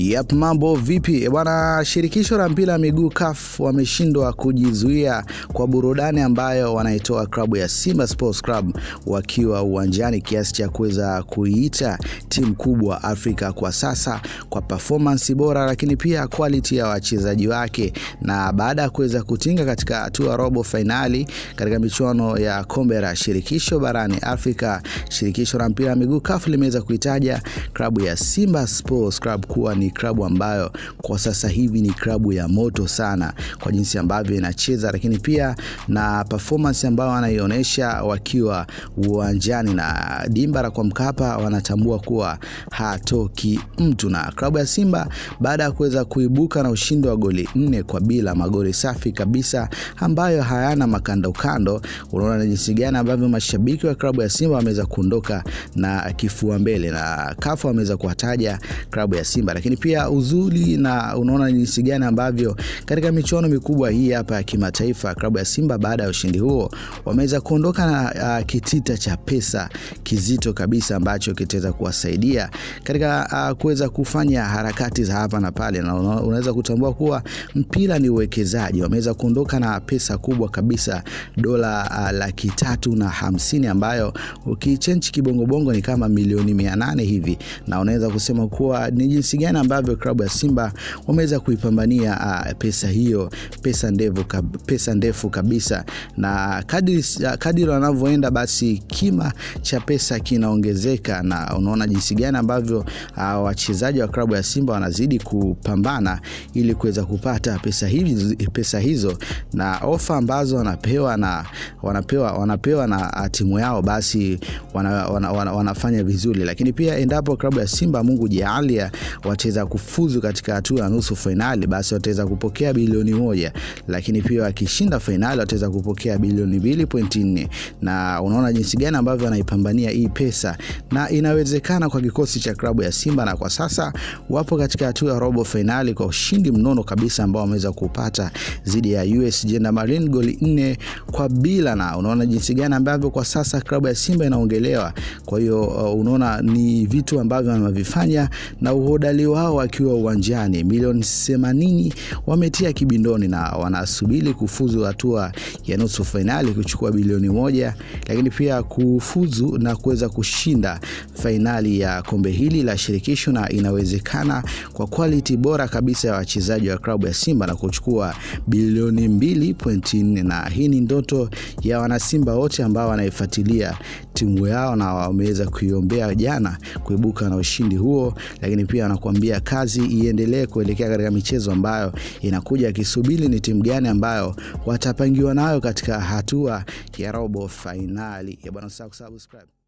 Yap, mambo vipi bwana? Shirikisho la mpira wa miguu CAF wameshindwa kujizuia kwa burudani ambayo wanaitoa klabu ya Simba Sports Club wakiwa uwanjani, kiasi cha kuweza kuiita timu kubwa Afrika kwa sasa kwa performance bora, lakini pia quality ya wachezaji wake. Na baada ya kuweza kutinga katika hatua robo fainali katika michuano ya kombe la shirikisho barani Afrika, shirikisho la mpira wa miguu CAF limeweza kuitaja klabu ya Simba Sports Club kuwa ni klabu ambayo kwa sasa hivi ni klabu ya moto sana kwa jinsi ambavyo inacheza, lakini pia na performance ambayo wanaionyesha wakiwa uwanjani na dimba la kwa Mkapa, wanatambua kuwa hatoki mtu. Na klabu ya Simba baada ya kuweza kuibuka na ushindi wa goli nne kwa bila, magoli safi kabisa ambayo hayana makandokando, unaona jinsi gani ambavyo mashabiki wa klabu ya Simba wameweza kuondoka na kifua mbele, na CAF wameweza kuwataja klabu ya Simba lakini pia uzuri na unaona jinsi gani ambavyo katika michuano mikubwa hii hapa ya kimataifa klabu ya Simba baada ya ushindi huo wameweza kuondoka na uh, kitita cha pesa kizito kabisa ambacho kitaweza kuwasaidia katika uh, kuweza kufanya harakati za hapa na pale, na unaweza kutambua kuwa mpira ni uwekezaji. Wameweza kuondoka na pesa kubwa kabisa dola uh, laki tatu na hamsini ambayo ukichenchi kibongobongo ni kama milioni mia nane hivi, na unaweza kusema kuwa ni jinsi gani ambavyo klabu ya Simba wameweza kuipambania uh, pesa hiyo, pesa ndefu, kab, pesa ndefu kabisa, na kadiri kadiri wanavyoenda basi kima cha pesa kinaongezeka, na unaona jinsi gani ambavyo uh, wachezaji wa klabu ya Simba wanazidi kupambana ili kuweza kupata pesa hizo, pesa hizo na ofa ambazo wanapewa na wanapewa wanapewa na timu yao, basi wana, wana, wana, wanafanya vizuri, lakini pia endapo klabu ya Simba Mungu jaalia wataweza kufuzu katika hatua ya nusu fainali, basi wataweza kupokea bilioni moja, lakini pia wakishinda fainali wataweza kupokea bilioni mbili pointi nne. Na unaona jinsi gani ambavyo wanaipambania hii pesa, na inawezekana kwa kikosi cha klabu ya Simba, na kwa sasa wapo katika hatua ya robo fainali kwa ushindi mnono kabisa ambao wameweza kupata dhidi ya USG na Marine goli nne kwa bila, na unaona jinsi gani ambavyo kwa sasa klabu ya Simba inaongelewa. Kwa hiyo uh, unaona ni vitu ambavyo wanavifanya na uhodari wao wakiwa uwanjani, milioni 80 wametia kibindoni na wanasubiri kufuzu hatua ya nusu fainali kuchukua bilioni moja, lakini pia kufuzu na kuweza kushinda fainali ya kombe hili la shirikisho, na inawezekana kwa quality bora kabisa ya wachezaji wa klabu ya Simba na kuchukua bilioni 2.4, na hii ni ndoto ya wanasimba wote ambao wanaifuatilia timu yao na wameweza kuiombea jana kuibuka na ushindi huo, lakini pia wanakuambia kazi iendelee kuelekea katika michezo ambayo inakuja, akisubiri ni timu gani ambayo watapangiwa nayo katika hatua ya robo fainali. Bwana, usisahau kusubscribe.